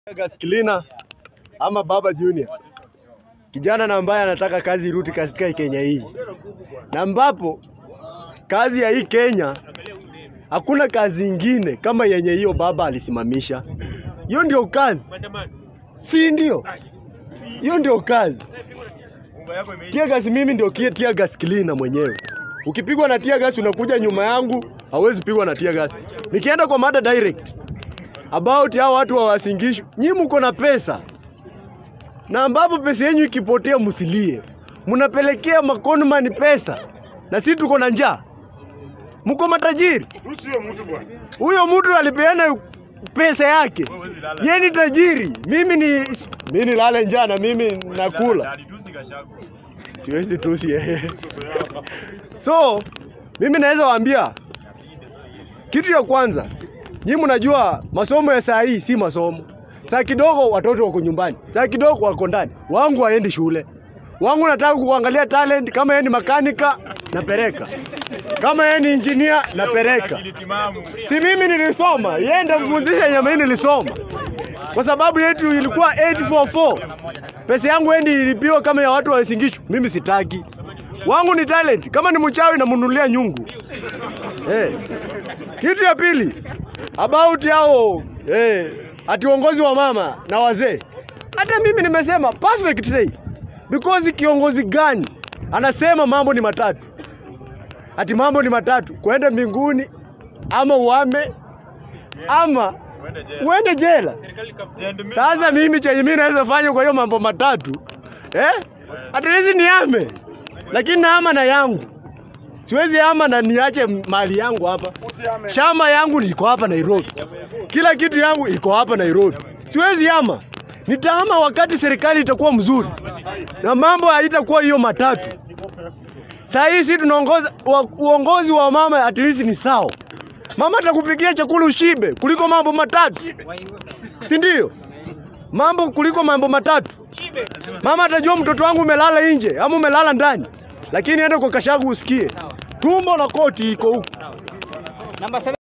Gaskilina ama Baba Junior, kijana na ambaye anataka kazi irudi katika Kenya hii, na ambapo kazi ya hii Kenya hakuna kazi ingine kama yenye hiyo baba alisimamisha. Hiyo ndio kazi, si ndio? Hiyo ndio kazi. Tear gas mimi ndio kie tear gas cleaner mwenyewe. Ukipigwa na tear gas unakuja nyuma yangu, hauwezi pigwa na tear gas. Nikienda kwa mada direct about hao watu wa Wasingishu, nyinyi mko na pesa na ambapo pesa yenyu ikipotea msilie, mnapelekea makonman pesa na sisi tuko na njaa. Mko matajiri. Huyo mtu alipeana pesa yake, yeye ni tajiri, mimi ni mimi nilale njaa na mimi nakula siwezi tusi yeye. So mimi naweza waambia kitu ya kwanza, nyinyi mnajua masomo ya saa hii si masomo. Saa kidogo watoto wako nyumbani, saa kidogo wako ndani. Wangu haendi shule, wangu nataka kuangalia talent. Kama yeye ni makanika napeleka, kama yeye ni engineer napeleka. Si mimi nilisoma, yeye ndiye mfunzisha yenye mimi nilisoma, kwa sababu yetu ilikuwa 844 pesa yangu endi ilipiwa kama ya watu wa Singishu. Mimi sitaki, wangu ni talent. Kama ni mchawi namnunulia nyungu. Eh. Kitu ya pili about yao eh, ati uongozi wa mama na wazee. Hata mimi nimesema perfect say because kiongozi gani anasema mambo ni matatu, ati mambo ni matatu, kwenda mbinguni ama uame ama uende jela. Sasa mimi chenye mimi naweza fanya kwa hiyo mambo matatu eh, at least niame, lakini naama na yangu siwezi ama na niache mali yangu hapa. Shamba yangu iko hapa Nairobi, kila kitu yangu iko hapa Nairobi. Siwezi ama, nitaama wakati serikali itakuwa mzuri na mambo haitakuwa hiyo matatu. Saa hii si tunaongoza wa, uongozi wa mama at least ni sawa. Mama atakupikia chakula ushibe kuliko mambo matatu, si ndio? Mambo kuliko mambo matatu. Mama atajua mtoto wangu umelala nje ama umelala ndani, lakini enda kwa kashagu usikie tumbo na koti iko huku. Namba